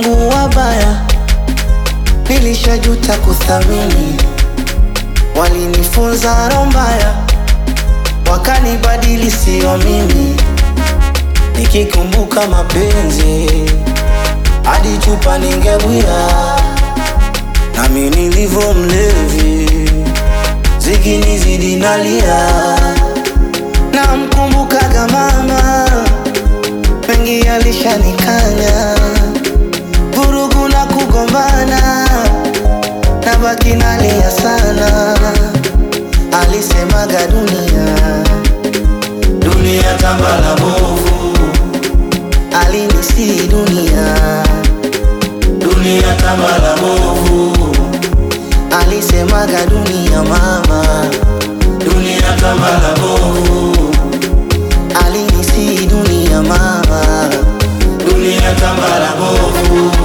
wangu wabaya, nilishajuta kuthamini. Walinifunza roho mbaya, wakanibadili sio mimi. Nikikumbuka mapenzi, hadi chupa ningebwia, nami nilivyo mlevi, zikinizidi nalia. Namkumbukaga mama, mengi alishanikanya, vurugu na kugombana, nabaki nalia sana. Alisemaga dunia, dunia tambala bovu, alinisi dunia, dunia tambala bovu, alisemaga dunia mama, dunia tambala bovu, alinisi dunia mama, dunia tambala bovu.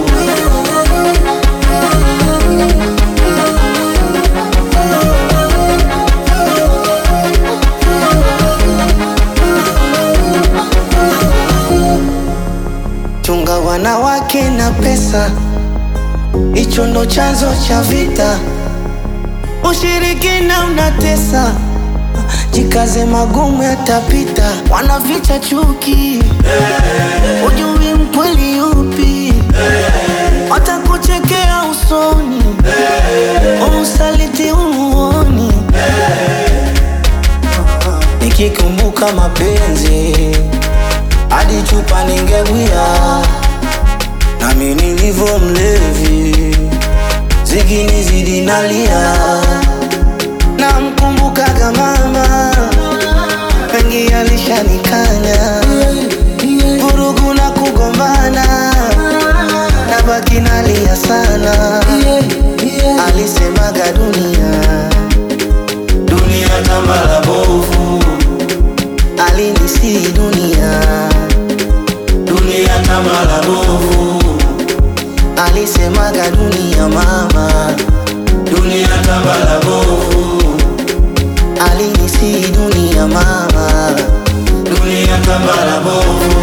Chunga wanawake na pesa, hicho ndo chanzo cha vita. Ushirikina unatesa, jikaze, magumu yatapita. Wanaficha chuki, ujui mkweli yupi, watakuchekea usoni, usaliti umuoni. Nikikumbuka mapenzi hadi chupa ningebwia, nami nilivyo mlevi, zikinizidi nalia. Namkumbukaga mama, mengi alishanikanya, vurugu na kugombana, nabaki nalia sana. Alisemaga dunia, dunia tambala bovu, alinisi dunia dunia tambala bovu, alisemaga dunia mama, dunia tambala bovu, alinisi dunia mama, dunia tambala bovu.